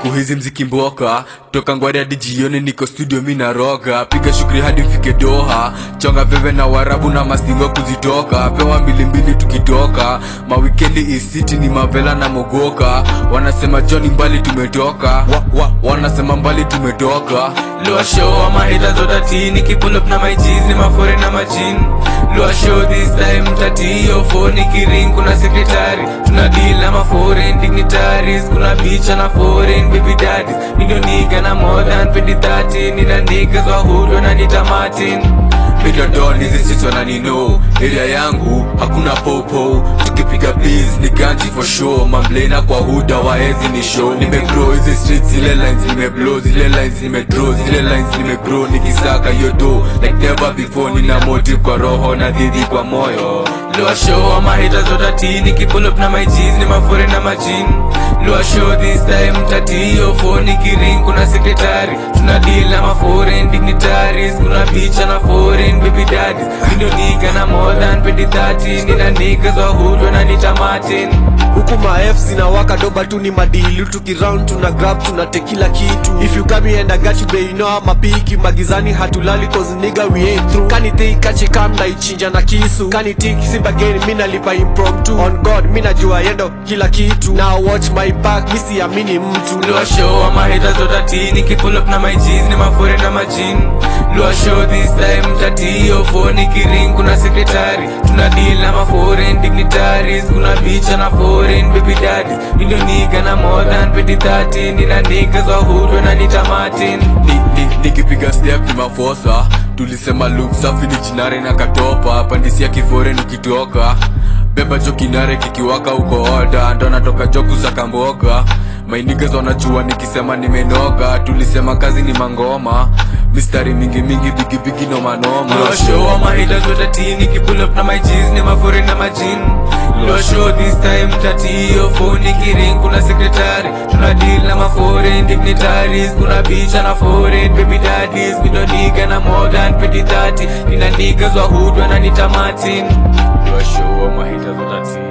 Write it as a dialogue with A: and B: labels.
A: siku hizi mziki mboka toka ngwari hadi jioni niko studio mi naroga piga shughuli hadi mfike doha chonga veve na warabu na mastingo kuzitoka pewa mbilimbili tukitoka mawikendi isiti ni mavela na mogoka wanasema joni mbali tumetoka wa, wa, wanasema mbali tumetoka
B: Lua show ama haters watati Nikipull up na my G's ni mafore na majin Lua show this time tati Yo phone nikiring kuna secretary Tuna deal na ma foreign dignitaries Kuna bitch na foreign baby daddies Ndio nigga na more than 2030 Nina niggas wa hood wananiita Martin
A: midodon hizi streets wananino area yangu hakuna popo tukipiga biz ni ganji for sure mamblena kwa huda waezi ni show nimegrow hizi streets zile lines nimeblow zile lines nimedraw zile lines nimegrow nikisaka yodo like never before nina motive kwa roho na dhidi kwa moyo
B: Lua show ama haters watati Nikipull up na my G's ni mafore na majin Lua show this time tati Yo phone nikiring kuna secretary Tuna deal na ma foreign dignitaries Kuna bitch na foreign baby daddies Ndio nigga na more than 2030 Nina niggas wa hood wananiita Martin
C: huku maef zinawaka doba tu ni madilu tukiround tuna grab tuna kila kitu if you come here and I got you babe you know I'm a piki magizani hatulali cause nigga we ain't through kani think kachi kam na ichinja na kisu kani tik si bageni mi nalipa impromptu on god mi najua yendo kila kitu now watch my back mi siamini mtu
B: Lua show ama haters watati Nikipull up na my G's ni mafore na majin Lua show this time tati Yo phone nikiring kuna secretary Tuna deal na ma foreign dignitaries Kuna bitch na foreign baby daddies Ndio nigga na more than 2030 Nina niggas wa hood wananiita Martin
A: ni, ni, nikipiga step ni mafosa tulisema look safi ni jinare na katopa pandisia kifore nikitoka beba jo kinare kikiwaka uko oda ndo natoka jo kusaka mboka mainigas wanajua nikisema nimenoga tulisema kazi ni mangoma mistari mingi mingi bigibigi nomanoma
B: Lua show ama haters watati Nikipull up na my G's ni mafore na majin Lua show this time tati Yo phone nikiring kuna secretary Tuna deal na ma foreign dignitaries Kuna bitch na foreign baby daddies Mido nigga na more than 2030 Nina niggas wa hood wananiita Martin Lua show ama haters watati